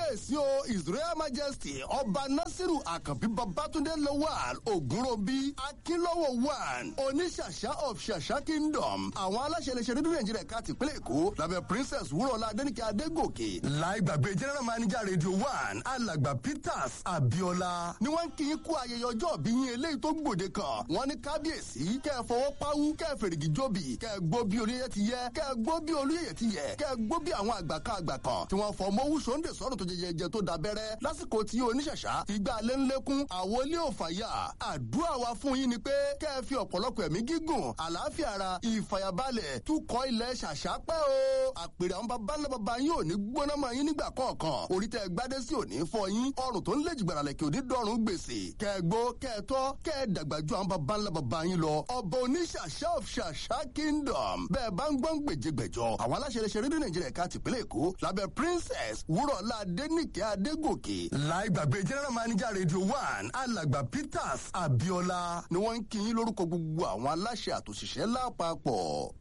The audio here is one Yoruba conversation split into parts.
kábíyèsí o israel majesty ọba nasiru àkànbí babatunde lawal ogunrobi akínlọ́wọ́ one oníṣàṣà of ṣàṣà kingdom àwọn aláṣẹ iléeṣẹ́ rédíò nàìjíríà ká tìpínlẹ̀ èkó lábẹ́ princess wúrọ̀lá adẹ́nìkẹ́ adégòkè láì gbàgbé general manager radio one alàgbà peters abiola ni wọ́n ń kí í kú ayẹyẹ ọjọ́ bí yín eléyìí tó gbòde kan wọ́n ní kábíyèsí kẹ́ ẹ fọwọ́ páwú kẹ́ ẹ fèrègì jóbi kẹ́ ẹ gbó bí olóyè ti yẹ kẹ́ ẹ gbó bí olóyè ti yẹ kẹ́ ẹ gbó bí àwọn àgbà kan àgbà kan tí wọ́n fọ mọ́wú sóńdè sọ́rọ̀ tó jẹjẹjẹ tó dabẹ́rẹ́ lásìkò tí oníṣàṣà ìgbà lẹ́ńlẹ́kún àwọn ilé òfàyà àdúrà wa fún yín ni pé kẹ́ ẹ fi ọ̀pọ̀lọpọ̀ ẹ̀mí gígùn àlàáfíà ara ìfàyàbalẹ̀ túkọ̀ ilẹ̀ ṣàṣà pẹ́ o àpèrè àwọn baba ńlá baba yín ò ní gbóná mọ́ yín nígbà kọ̀ọ̀kan orí tẹ́ ẹ gbádé sí òní fọ yín ọrùn tó ń lé jìgbàrà lẹ̀kẹ́ òní dọ́rùn gbèsè kẹ́ ẹ gbó kẹ́ ẹ tọ́ kẹ́ ẹ dàgbà ju àwọn baba ńlá baba yín lọ ọba oníṣàṣà of ṣàṣà kingdom bẹ́ẹ̀ bá ń gbọ́n gbèjègbèjọ àwọn aláṣẹ iléeṣẹ́ rédíò nàìjíríà ká tìpínlẹ̀ èkó lábẹ́ princess wúrọ̀lá adẹ́nìkẹ́ adégòkè láì gbàgbé general manager radio one alàgbà peters abiola ni wọ́n ń kí yín lórúkọ gbogbo àwọn aláṣẹ àtòṣìṣẹ́ lápapọ̀.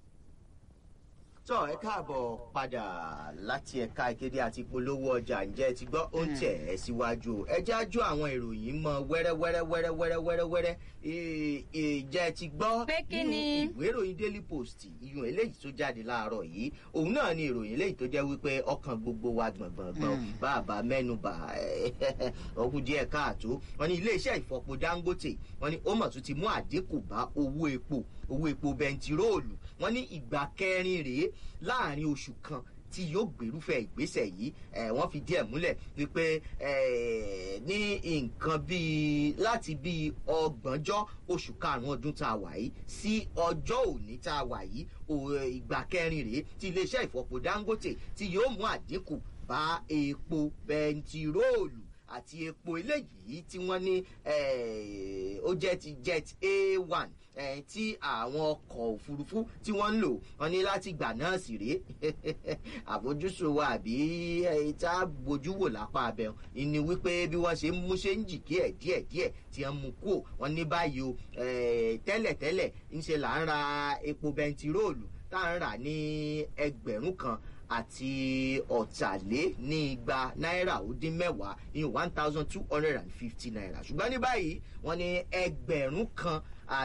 tọ́ ẹ káàbọ̀ padà láti ẹ̀ka ìkéde àti polówó ọjà ǹjẹ́ ẹ ti gbọ́ ó ń tẹ̀ ẹ́ síwájú o ẹ jájú àwọn ìròyìn mọ wẹ́rẹ́wẹ́rẹ́wẹ́rẹ́wẹ́rẹ́wẹ́rẹ́ ìjẹ́ ẹ ti gbọ́ Pé kí ni? ìwé ìròyìn daily post ìyún eléyìí tó jáde láàárọ̀ yìí òun náà ni ìròyìn eléyìí tó jẹ́ wípé ọkàn gbogbo wa gbọ̀ngbọ̀ngbọ̀n bàbá mẹ́nuba ọkùn díẹ̀ káàtó wọn ní iléeṣẹ́ ìfọpo dangote wọn ní ó mọ̀ tún ti mú àdínkù bá owó epo owó epo bẹntiróòlù wọn ní ìgbà kẹrin rèé láàrin oṣù kan tí yóò gbèrúfẹ́ ìgbésẹ̀ yìí ẹ̀ wọ́n fi díẹ̀ múlẹ̀ wípé ẹ̀ ní nǹkan bíi láti bíi ọgbọ̀njọ́ oṣù karùn-ún ọdún tá a wà yìí sí ọjọ́ òní tá a wà yìí ò- ìgbà kẹrin rèé tí iléeṣẹ́ ìfọpo dangote tí yóò mú àdínkù bá epo bẹntiróòlù àti epo eléyìí tí wọ́n ní eh, ó jẹ́ ti jet a one eh, tí àwọn ọkọ̀ òfurufú tí wọ́n ń lò wọ́n ní láti gbà náà sì rèé àfojúsùn wa àbí eh, tá a bójú wò lápá abẹ ni wípé bí wọ́n ṣe ń mú ṣe ń jì díẹ̀ díẹ̀ díẹ̀ tí wọ́n mú kú wọ́n ní báyìí o eh, tẹ́lẹ̀tẹ́lẹ̀ ńṣe là ń ra epo bẹntiróòlù tá à ń rà ní ẹgbẹ̀rún kan àti ọ̀tàlé ní igba náírà ó dín mẹ́wàá ní one thousand two hundred and fifty naira ṣùgbọ́n ní báyìí wọ́n ní ẹgbẹ̀rún kan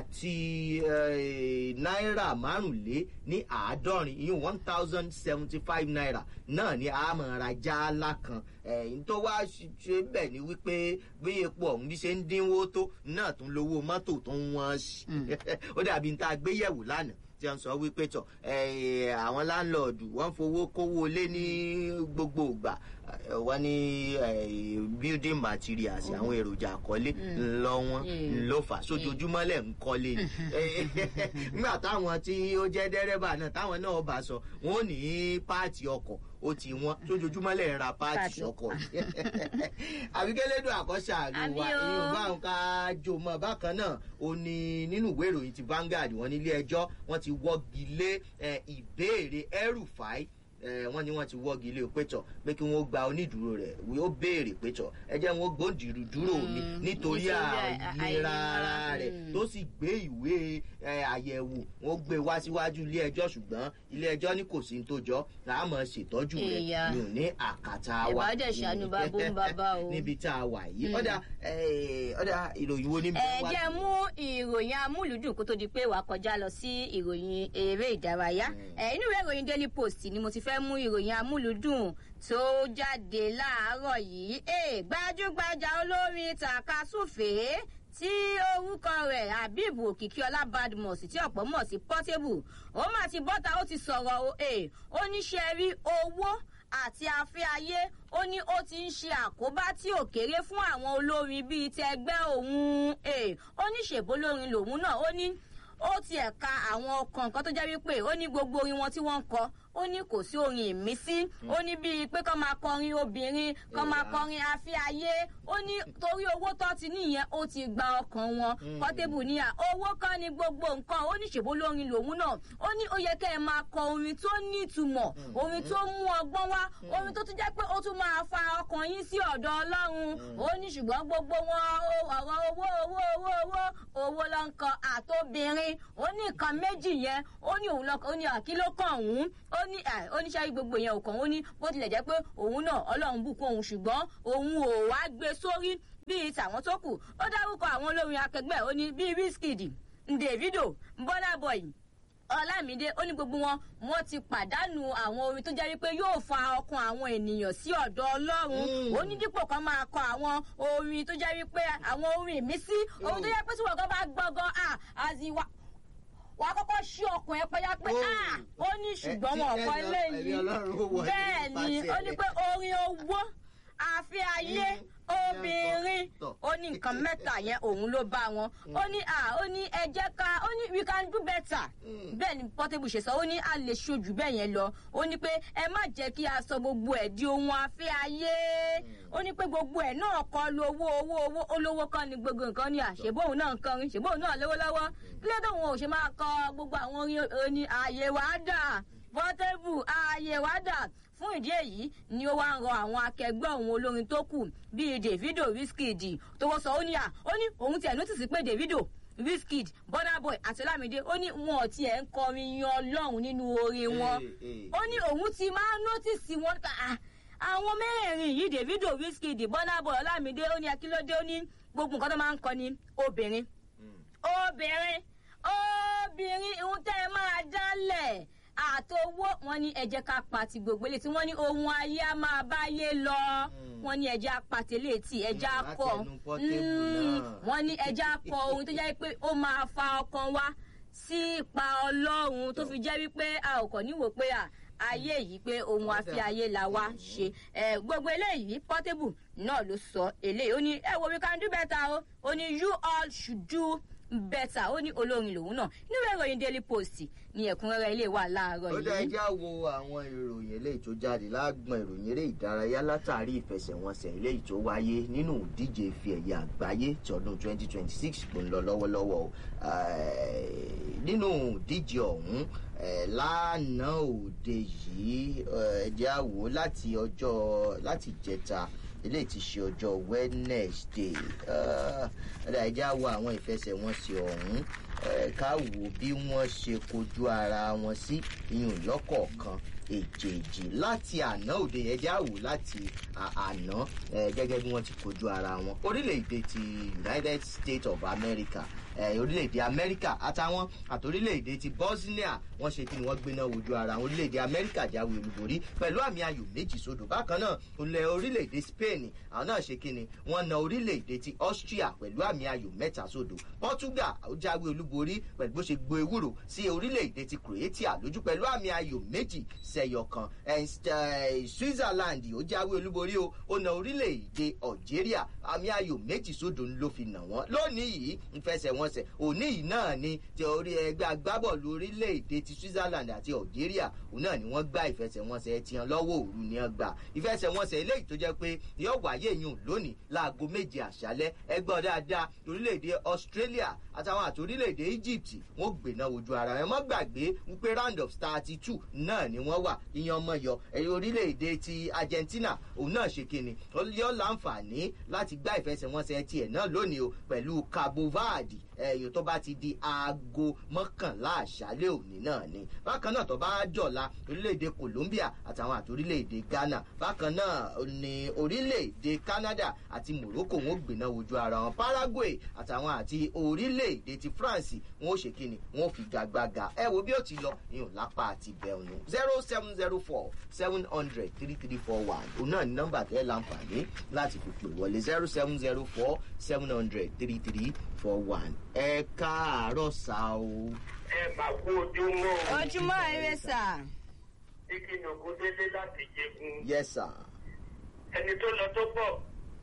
àti eh, náírà márùnlé ní àádọ́rin ìyún one thousand seventy five naira náà ni a máa ra jálá kan ẹ̀yìn tó wá ṣe bẹ̀ ni wípé bí epo ọ̀hún bí ṣe ń dínwó tó náà tún lówó mọ́tò tó ń wọ́n sí ó dàbí ní tá a gbé yẹ̀wò lánàá tí wọ́n sọ wípé tọ̀ eh, àwọn láńlọ́ọ̀dù wọ́n fowó kówó lé ní gbogbo ìgbà eh, wọ́n ní eh, building materials àwọn èròjà àkọ́lé ńlọ wọn ńlọ fà sójoojúmọ́ lẹ̀ ń kọ́lé ni Eh, nígbà táwọn tí ó jẹ́ dẹ́rẹ́bà náà táwọn náà bá sọ wọn ò ní páàtì ọkọ̀ ó ti wọ́n sójoojúmọ́ lẹ̀ ń ra páàtì Páàtì. ọkọ̀ àbíkẹ́lẹ́dùn àkọ́ṣà Àmì àlùwà o. ìyóò bá ń ká jò mọ́ bákan náà ó ní nínú ìwé ìròyìn ti Vanguard wọn nílé ẹjọ́ wọ́n ti wọ́gi lé eh, ìbéèrè ẹrùfáì wọ́n ní wọ́n ti wọ́gi lé o pétọ̀ pé kí wọ́n gba onídùúró rẹ̀ ó béèrè pétọ̀ ẹ jẹ́ wọn gbòǹdìrú dúró mi Mm, nítorí nítorí àì- àìlera ara àìlera, rẹ̀ mm. tó sì gbé ìwé eh, àyẹ̀wò wọn gbé wá síwájú ilé ẹjọ́ ṣùgbọ́n ilé ẹjọ́ ní kò sí ní tó jọ láàmú ṣètọ́jú rẹ̀ Èèyàn. mi ò ní àkàtà wa Ẹ̀wá dẹ̀ ṣàánú bàbá ń bàbá o. níbi tá a wà yìí ọ̀dà eh, ọ̀dà ìròyìn wo ní ẹ bẹ́ẹ̀ wá jẹ́ mú ìròyìn amúlùdùn kó tó di pé wàá kọjá lọ sí ìròyìn eré ìdárayá ẹ inú ìwé ìròyìn daily post ni mo ti fẹ́ mú ìròyìn amúlùdùn tó jáde láàárọ̀ yìí ẹ gbajúgbajà olórin tàkasúfèé tí orúkọ rẹ̀ habib òkìkíọlá badmus tí ọ̀pọ̀ mọ̀ sí portable ó mà ti bọ́ta ó ti sọ̀rọ̀ o ẹ ó ní ṣe rí owó àti afẹ́ ayé ó ní ó ti ń ṣe àkóbá tí ò kéré fún àwọn olórin bíi tẹgbẹ́ òun Eh, ó ní ṣèbólórin lòun náà ó ní ó tiẹ̀ ka àwọn kọ̀ọ̀kan tó jẹ́ wípé ó ní gbogbo orin wọn tí wọ́n ń kọ ó ní kò sí orin ìmísí ó ní bíi pé kọ́ máa kọrin obìnrin kọ́ máa Yeah. kọrin afẹ́ ayé ó ní torí owó tó ti níyẹn ó ti gba ọkàn wọn Portable ní à owó kan ní gbogbo nǹkan ó ní ṣèbó lórin lòun náà ó ní ó yẹ kẹ́ ẹ máa kọ orin tó nítumọ̀ orin tó mú ọgbọ́n wá orin tó tún jẹ́ pé ó tún máa fa ọkàn yín sí ọ̀dọ̀ ọlọ́run ó ní ṣùgbọ́n gbogbo wọn ó- ọ̀rọ̀ owó owó owó owó owó ló ń kọ àtobìnrin ó ní nǹkan méjì yẹn ó ní òun lọkọ ó ní àkí ló kàn òun ó ó ní ẹ ó ní sẹ́yìn gbogbo yẹn ò kàn ó ní bó tilẹ̀ jẹ́ pé òun náà ọlọ́run bùkún òun ṣùgbọ́n òun ò wá gbé sórí bíi tàwọn tó kù ó dárúkọ àwọn olórin akẹgbẹ́ ó ní bíi wizkid davido burna boy ọlámídé ó ní gbogbo wọn wọn ti pàdánù àwọn orin tó jẹ́ wípé yóò fa ọkàn àwọn ènìyàn sí ọ̀dọ̀ ọlọ́run ó ní dípò kan máa kọ àwọn orin tó jẹ́ wípé àwọn orin ìmísí orin tó jẹ́ pé tí wọ́n gan bá gbọ́ngàn à àzìwà wà á kọ́kọ́ ṣí ọkàn ẹ pẹ́yà pé à ó ní ṣùgbọ́n wọn kọ́ eléyìí bẹ́ẹ̀ ni ó ní pé orin owó àfi ayé obìnrin ó ní nǹkan mẹ́ta yẹn òun ló bá wọn ó ní à ó ní ẹ jẹ́ ká ó ní we can do better bẹ́ẹ̀ ni portable ṣe sọ ó ní a lè ṣojú bẹ́ẹ̀ yẹn lọ ó ní pé ẹ má jẹ́ kí a sọ gbogbo ẹ̀ di ohun afẹ́ ayé ó ní pé gbogbo ẹ̀ náà kọ́ lówó owó owó olówó kan ni gbogbo nǹkan ní àṣebóhùn náà nǹkan rí ṣèbóhùn náà lówó lọ́wọ́ kílẹ̀ tóun ò ṣe máa kọ gbogbo àwọn orin ààyè wàá dà portable ààyè wàá dà fún ìdí èyí ni ó wá ń rọ àwọn akẹgbẹ́ òun olórin tó kù bíi davido wizkid tó wọ́n sọ ó ní à ó ní òun tiẹ̀ nọ́tìsì pé davido wizkid burna boy àti olamide ó ní wọn ò tiẹ̀ ń kọrin yan ọlọ́run nínú orin wọn ó ní òun ti máa ń nọ́tìsì wọn ká àwọn mẹ́rẹ̀ẹ̀rin yìí davido wizkid burna boy olamide ó ní akílódé ó ní gbogbo nǹkan tó máa ń kọ ní obìnrin obìnrin obìnrin ìhun tẹ́ ẹ máa dálẹ̀ àtowó wọn ní ẹjẹ ká pati gbogbo ilé tí wọn ní ohun ayé á máa báyé lọ wọn ní ẹjẹ apàtẹlẹ tí ẹjẹ akọ wọn ní ẹjẹ akọ ohun tó jẹ́ pé ó máa fa ọkàn wa sí ipa ọlọ́run tó fi jẹ́ wípé a ò kàn níwò pé à ayé yìí pé ohun àfi ayé la wá ṣe gbogbo eléyìí portable náà ló sọ eléyìí ó ní ẹ wo we can do better o ó ní you all should do better ó ní olórin lòun náà nínú ìròyìn daily post ní ẹ̀kúnrẹ́rẹ́ ilé wà láàárọ̀ ó dá yìí. ẹjá wo àwọn ìròyìn eléyìí tó jáde lágbọn ìròyìn eré ìdárayá látàrí ìfẹsẹ̀wọnsẹ̀ eléyìí tó wáyé nínú ìdíje ife ẹ̀yẹ àgbáyé ti ọdún 2026 tó ń lọ lọ́wọ́lọ́wọ́ o. Eh, nínú ìdíje ọ̀hún eh, lánàá òde yìí eh, ẹjẹ́ á wò ó láti ọjọ́ láti jẹta eléyìí ti ṣe ọjọ́ wednesday ẹ̀dá ẹjẹ́ á wo àwọn ìfẹsẹ̀wọnsẹ̀ ọ̀hún eh, ká wò bí wọ́n ṣe kojú ara wọn sí iyùn lọ́kọ̀ọ̀kan èjèèjì láti àná òde yẹn jáwò láti à- àná eh, gẹ́gẹ́ bí wọ́n ti kojú ara wọn orílẹ̀-èdè ti united states of america eh, orílẹ̀-èdè amẹ́ríkà àtàwọn àti orílẹ̀-èdè ti bosnia wọ́n ṣe kí ni wọ́n gbéná wojú ara wọn orílẹ̀-èdè amẹ́ríkà jáwé olúborí pẹ̀lú àmì ayò méjì sódò bákan náà olè orílẹ̀-èdè spain àwọn náà ṣe kí ni wọ́n na orílẹ̀-èdè ti austria pẹ̀lú àmì ayò mẹ́ta sódò portugal ó jáwé olúborí pẹ̀lú bó ṣe gbo ewúro sí orílẹ̀-èdè ti croatia lójú pẹ̀lú àmì ayò méjì sẹyọ kan Eh, eh, switzerland ó jáwé olúborí o ó na orílẹ̀-èdè algeria àmì ayò méjì sódò ló fi nà wọ́n lónìí yìí ń fẹsẹ̀ wọn sẹ̀ òní yìí náà ni ti orí ẹgbẹ́ agbábọ́ọ̀lù orílẹ̀-èdè ti switzerland àti algeria òun náà ni wọ́n gbá ìfẹsẹ̀wọnsẹ̀ tiyan lọ́wọ́ òru ni wọ́n gbà ìfẹsẹ̀wọnsẹ̀ eléyìí tó jẹ́ pé yóò wáyé yùn lónìí láago méje àṣálẹ́ ẹgbẹ́ dáadáa orílẹ̀-èdè australia àtàwọn àti orílẹ̀-èdè egypt wọ́n gbéná ojú ara wọn mọ́ gbàgbé wípé round of thirty two náà ni wọ́n wà ìyan ọmọ yọ ẹ̀yìn orílẹ̀-èdè ti argentina òun náà ṣe kíni yóò láǹfààní láti gbá ìfẹsẹ̀wọnsẹ̀ tiẹ̀ náà lónìí o pẹ̀lú cabo verde ẹ̀yìn tó bá ti di aago mọ́kànlá àṣálẹ́ òní náà ni bákan náà tó bá jọ̀la orílẹ̀-èdè colombia àtàwọn àti orílẹ̀-èdè ghana bákan náà ní orílẹ̀-èdè canada àti morocco wọn ò gbéná wojú ara wọn paraguay àtàwọn àti orílẹ̀-èdè ti france wọn ò ṣe kíni wọn ò fi gagbága ẹ wo bí ó ti lọ ìyún lápá àti bẹ̀rùnù zero seven zero four seven hundred three three four one òun náà ní nọ́mbà tẹ́ láǹfààní láti fi pè wọlé zero seven zero four seven hundred three three four one ẹ káàárọ̀ sá o. ẹ bá kú ojúmọ́ o. ojúmọ́ eré sà. ìkíni ògùn délé láti jẹgun. yes sir. ẹni tó lọ tó bọ̀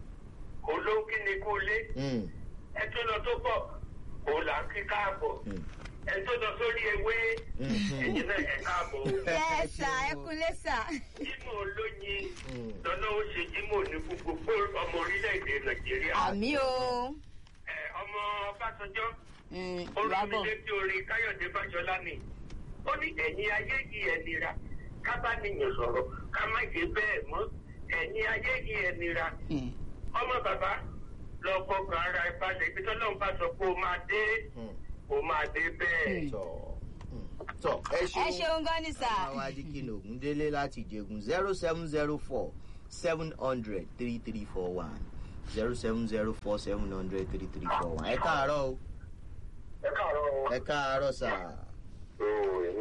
kò ló ń kí ni kú lé. Mm. ẹ tó lọ tó bọ̀ kò là ń kí káàbọ̀. Mm. ẹ tó lọ sórí ewé Mhm. ẹ̀yin náà ẹ káàbọ̀. yẹ sà ẹ kúlé sà. jímọ̀ olóyin Mm. lọ́nà ó ṣe jímọ̀ ní gbogbo ọmọ orílẹ̀-èdè nàìjíríà. àmì o. Ẹ, ọmọ ọbásanjọ́ Mm, ó rán mi ìyábọ̀. létí orin káyọ̀dé fájọlá ni ó ní ẹ̀yin ayé yìí ẹ̀ nira ká bá nìyẹn sọ̀rọ̀ ká má ṣe bẹ́ẹ̀ mọ́ ẹ̀yin ayé yìí ẹ̀ nira Mm. ọmọ bàbá lọ fọkàn ara ẹ balẹ̀ ibi tó lọ́n bá sọ pé ó máa dé Mm. ó máa dé bẹ́ẹ̀. tọ. Mm. tọ ẹ ẹ ṣeun ṣeun gan ni sà. àwọn adikin ògúndélé láti ìjẹgùn zero seven zero four seven hundred three three four one zero seven zero four seven hundred three three four one ẹ káàárọ̀ o ẹ káàárọ̀ ẹ káàárọ̀ sà. ooo èmi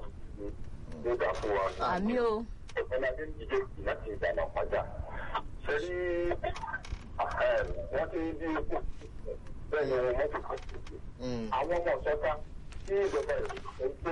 kú ní ìgbà fún wa. àmì o. ọ̀pọ̀lọpọ̀ ní ìdíje láti ìdáná pàjá. ṣe ní wọ́n ti di ikú bẹ́ẹ̀ ni mọ́tò kan ti di. Mm. àwọn ọmọ ọ̀sọ́ta tí ìjọba ẹ̀ ń gbé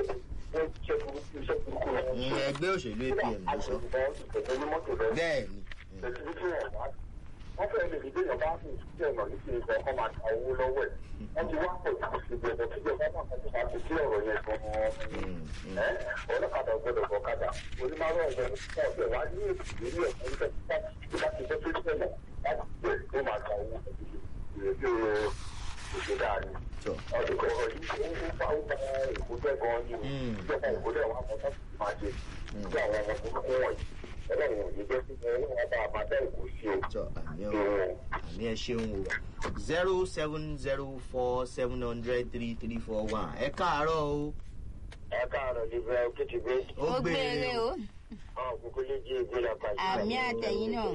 ẹ̀ ṣe burúkú iṣẹ́ burúkú rẹ̀. Mm, ẹgbẹ́ òṣèlú apm ló sọ Ìgbẹ́ ní mọ́tò rẹ̀. bẹ́ẹ̀ ni Mm. Tẹ̀síbítì ẹ̀ wá. Wọ́n fẹ́ẹ́ lè rí béèyàn bá fi ìṣúté ọ̀nà ní kí nǹkan kan máa ta owó lọ́wọ́ ẹ̀. Wọ́n ti wá pọ̀ jù sí ìgbẹ̀bọ̀ tí ìjọba náà kan tó máa fi sí ọ̀rọ̀ yẹn gan-an. Mm, mm. Ẹ́ ọlọ́kadà ọ̀gbọ́dọ̀ bọ̀kadà. Onímọ̀ràn ọ̀gbọ́n fún ọ̀gbẹ́ wá ní èsì lórí ẹ̀kọ́ nípa tí bá ti bọ́ sí ìṣẹ̀lẹ̀ láti bẹ̀ tó máa ta owó ìrètí ìṣẹ̀dá ni. tọ Ọdún kan ọ̀rọ̀ yìí ó ń fa ó fa ìkójẹ́ gan-an ni. Mm. Ìjọba ìkójẹ́ wa mọ̀ tó máa ṣe. Bí àwọn ọmọ tó kún wọ̀nyí. Ọlọ́run ò ní jẹ́ kí wọ́n bá a máa dá ìkó sí o. tọ àmì o àmì ẹ ṣeun o zero seven zero four seven hundred three three four one ẹ káàárọ̀ o ẹ káàárọ̀ níbẹ̀ kété gbé ó gbére o. ọ̀ kókó lé jí egbé lápá yìí. àmì àtẹ̀yìn náà.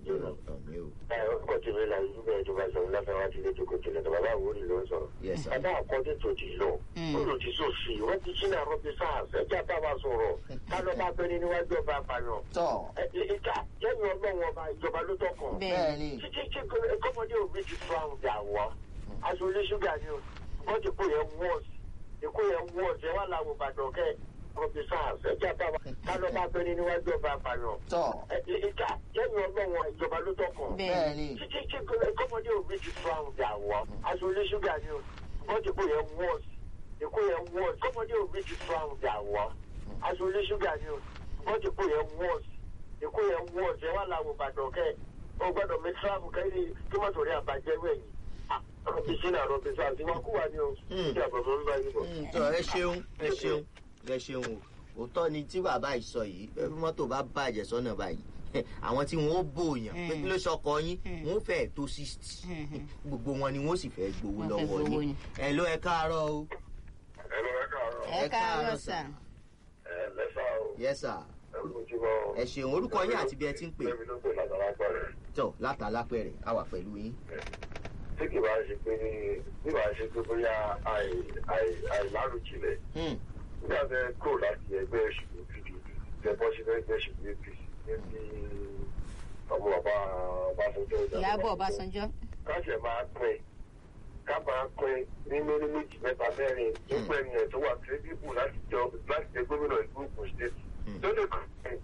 àmì o ẹ orúkọ tèmi là yìí bẹ́ẹ̀ tó bá sọ̀rọ̀ láfẹ́ wá sílé tó kò tilẹ̀ tó bàbá àwòrán ló ń sọ̀rọ̀. yes sir. bàbá àkọ́dé tó ti lọ Mm. ó lò ti sòfì wọ́n ti sínú àrọ́ bí sars ẹja bá wa sọ̀rọ̀ ká lọ́ bá bẹ́ni níwájú ọba àpàyàn. tọ ẹ ìta lẹ́yìn ọlọ́run ọba ìjọba ló tọkàn. bẹ́ẹ̀ bẹ́ẹ̀ ni títí tí kọ́mọdé òbí ti fún àwọn ìjà wọ́ aṣọ oníṣúgà ni o wọ́n ti kó yẹn wọ́ọ̀sì èkó yẹn wọ́ọ̀sì ẹ wà láwọn ìbàdàn kẹ́ ọ̀bí sars ẹja bá wa ká lọ́ bá bẹ́ni níwájú ọba àpàyàn. tọ ẹ ìta lẹ́yìn ọlọ́run ìjọba ló tọkàn bẹ́ẹ̀ bẹ́ẹ̀ ni títí tí kọ́mọdé òbí ti fún àwọn ìjà wọ́ aṣọ oníṣúgà ni o wọ́n ti kó yẹn wọ́ọ̀sì èkó yẹn wọ́ọ̀sì kọ́mọdé òbí ti fún àwọn ìjà wọ́ aṣọ oníṣúgà ni o wọ́n ti kó yẹn wọ́ọ̀sì èkó yẹn wọ́ọ̀sì ẹ wà láwọn ìbàdàn kẹ́ ọ gbọ́dọ̀ mi tíráàbù kẹ́lí kí mọ́tò rí àbájẹ́ wẹ̀yìn rọ́bì sínú àrọ́bì sáà tí wọ́n kú wa ní o Mm. kí àbọ̀bọ̀ ń bá yín bọ̀. Mm, tọ ẹ ṣeun ẹ ṣeun ẹ ṣeun o òótọ́ ni tí bàbá yìí sọ yìí bí mọ́tò bá bàjẹ́ sọ́nà báyìí àwọn tí wọn ó bòyàn pé kí ló sọkọ yín wọn ó fẹ́ẹ̀ tó sixty gbogbo wọn ni wọn ó sì fẹ́ gbowó Wọ́n fẹ́ lọ́wọ́ gbowó yín ni. ẹ ló ẹ káàárọ̀ o ẹ lọ ẹ káàárọ̀ ẹ ẹ káàárọ̀ káàárọ̀ sà. ẹ lẹ́sà o yes sir ẹ lójúmọ́ ẹ ṣeun orúkọ yín àti bí ẹ ti ń pè lẹ́mi ló pè látara pẹ̀rẹ̀. tọ látàlápẹ̀rẹ̀ a wà pẹ̀lú yín tí kì bá ṣe pé bí bá ṣe pé bóyá àìlárùjìnlẹ̀ Hmm, nígbà tẹ kúrò láti ẹgbẹ́ òṣèlú pdp tẹ bọ́ sí ẹgbẹ́ òṣèlú apc níbi ọmọ bàbá ọbásanjọ́ ìyábọ̀ ọbásanjọ́. káṣẹ̀ máa pín ká máa pín ní mílí méjì mẹ́ta mẹ́rin nígbà ènìyàn tó wà kírẹ́díbù láti jọ láti jẹ gómìnà ìlú Ògùn state tó lè kàn pín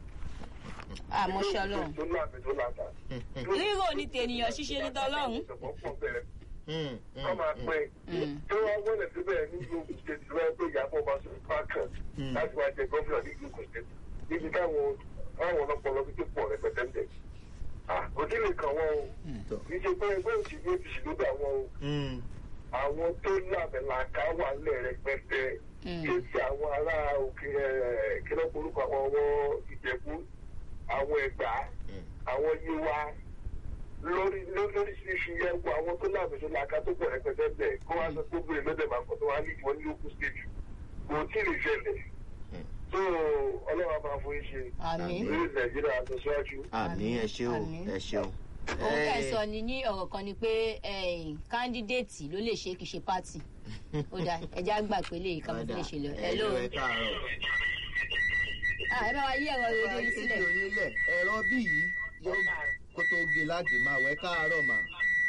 àmọ́ṣẹ́ ọlọ́run. tó láàbì tó láta. rírò ní tènìyàn ṣíṣe ní tọlọ́run. hmm, kọ́ hmm, máa hmm. pín Mm. tí wọ́n wọlé síbẹ̀ ní Ògùn state tí wọ́n pè Ìyábọ̀ Ọbásanjọ́ kan Mm. láti wá jẹ gómìnà ní Ògùn state níbi táwọn táwọn ọlọ́pọ̀lọ́ fi tó pọ̀ rẹpẹtẹ ń bẹ̀. òdì lè kàn wọ́n o tọ kì í ṣe pé ẹgbẹ́ òṣèlú apc ló dà wọ́n o hmm, àwọn tó lábẹ́làká wà lẹ̀ rẹpẹtẹ Mm. kí ti àwọn ará òkè kílọ̀ orúkọ àwọn ọmọ ìjẹ̀bú àwọn ẹ̀gbá hmm. àwọn yíwá lórí lóríṣiríṣi yẹn wo àwọn tó lábẹ́làká tó pọ̀ rẹpẹtẹ bẹ̀ kó wá sọ pé obìnrin lọ́dẹ̀ máa kọ́ tó wá ní ìwọ́n ní òkú stage kò tí ì lè ṣẹlẹ̀ tó ọlọ́wà máa fún iṣẹ́ àmín. lórí nàìjíríà tó síwájú. àmì ẹ ṣeun Àmín. ẹ ṣeun. òun kẹ́ ẹ̀ sọ ni ní ọ̀rọ̀ kan ni pé kándídéètì ló lè ṣe kì í ṣe pátì. ó dáa ẹja gbà pé lè ká mo fi lè ṣe lọ. ẹ ló ẹ káàárọ̀. Ah, ẹ bá wa yí ẹ̀rọ rédíò yín sílẹ̀. sílẹ̀ ẹ̀rọ bí yìí yóò kó tó gé láti máa wẹ̀ káàárọ̀ mà.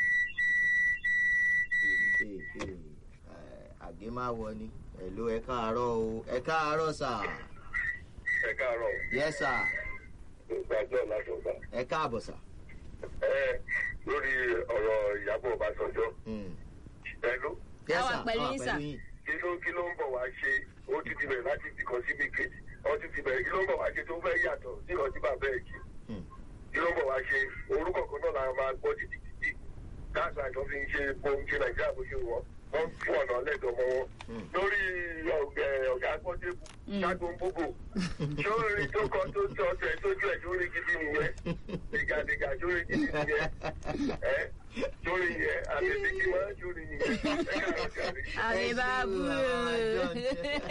àgé máa wọ ni ẹ ló ẹ káàárọ̀ o ẹ káàárọ̀ sà ẹ káàárọ̀ yẹ sà ìgbàjọ́ lásọ̀gbà. ẹ káàbọ̀ sà. ẹ lórí ọ̀rọ̀ ìyàbọ̀ ọbásanjọ́ Hmm. ẹnu Yes, A wà sir. pẹ̀lú A wà yín, sà. yín. kí ló kí ló ń bọ̀ wá ṣe ó ti ti bẹ̀rẹ̀ láti ibìkan síbi kejì ó ti ti bẹ̀rẹ̀ kí ló ń bọ̀ wá ṣe tó fẹ́ yàtọ̀ sí ọtí bàbá ẹ̀ kí Hmm. kí ló ń bọ̀ wá ṣe orúkọ kan náà la máa gbọ́ títí títí káàkiri àjọ fi ń ṣe ohun ṣe nàìjíríà bó ṣe wọ̀ wọ́n fún ọ̀nà lẹ́dọ̀ mọ́ wọn Hmm. lórí ọ̀gá- ọ̀gá gbọ́débù ṣáàtò ń búbò sórí tó kọ tó tó ọ̀sẹ̀ tójú ẹ̀ sórí gidi nìyẹn dìgàdìgà sórí gidi nìyẹn ẹ sórí yẹn àtẹ̀tẹ̀ kí máa ń sórí yẹn ẹ káàárọ̀ jáde. àmì bàbú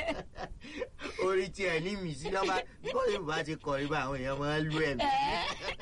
orí tí ẹ ní mì sí lọ́ba bó yorùbá ti kọ ibà àwọn èèyàn máa ń lu ẹ̀mí.